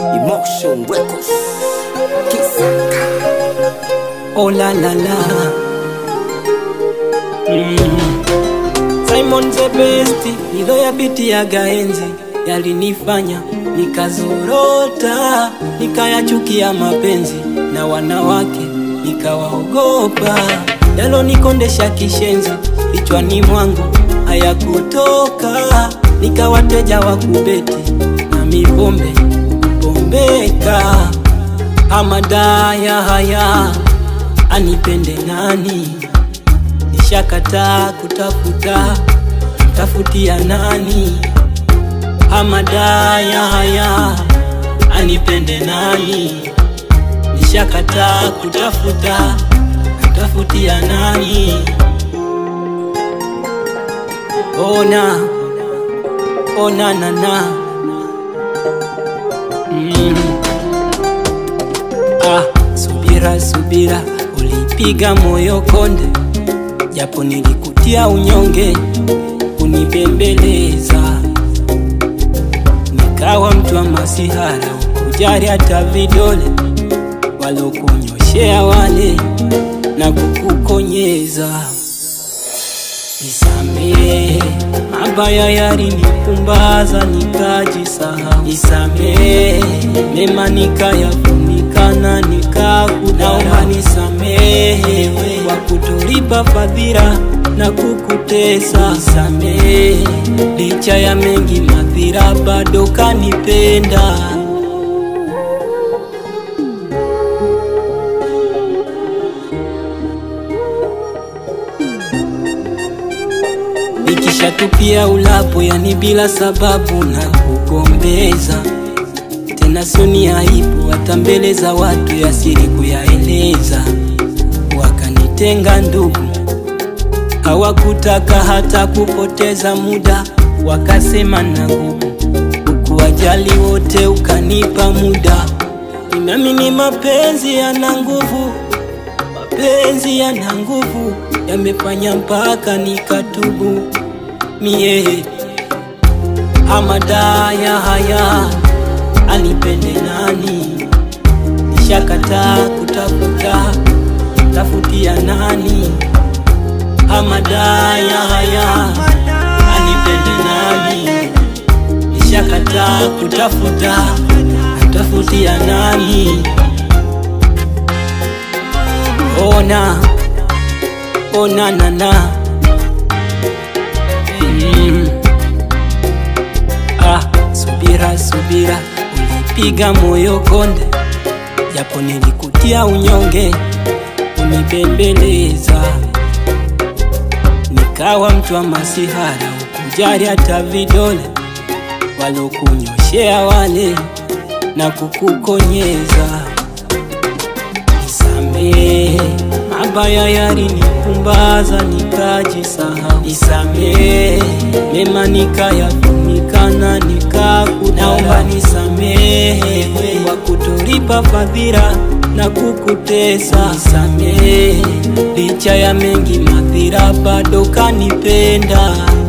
Emotion Records. Kisaka. Oh la la la. Mm. Simon the best, hilo ya biti ya gaenzi yalinifanya nikazorota, nikayachukia mapenzi na wanawake nikawaogopa, yalonikondesha kishenzi kichwani mwangu hayakutoka, nikawateja wa kubeti na mipombe kupombeka, hamadaya haya anipende nani? Nishakataa kutafuta, tafutia nani? Hamadaya haya anipende nani? Nishakataa kutafuta, tafutia nani? Ona, ona nana mm. Ah, subira subira, ulipiga moyo konde, japo nilikutia unyonge, kunibembeleza nikawa mtu wa masihara, ukujali hata vidole walokunyoshea wale na kukukonyeza. Nisamehe, mabaya yalinipumbaza nikajisahau. Nisamehe, mema nikayafunikana nikakudharau. Nisamehe kwa kutolipa fadhila na kukutesa. Nisamehe, licha ya mengi madhira bado kanipenda. Nikishatupia ulapo, yani bila sababu na kugombeza tena, soni aibu hata mbele za watu, ya siri kuyaeleza. Wakanitenga ndugu, hawakutaka hata kupoteza muda, wakasema na nguvu, ukuwajali wote, ukanipa muda. Nimeamini mapenzi yana nguvu, mapenzi yana nguvu, yamefanya mpaka nikatubu mie. Hamadaya haya anipende nani? Nishakataa kutafuta, tafutia nani? Hamadaya haya anipende nani? Nishakataa kutafuta, tafutia nani? Ona, ona nana mm. Ah, subira subira, ulipiga moyo konde, japo nilikutia unyonge, unibembeleza, nikawa mtu wa masihara, ukujali hata vidole walokunyoshea wale na kukukonyeza. Nisamehe, mabaya yalinipumbaza nikajisahau. Nisamehe, mema nikayafunikana nikakudharau. Naomba nisamehe kwa kutolipa fadhila na kukutesa. Nisamehe, licha ya mengi madhira bado kanipenda.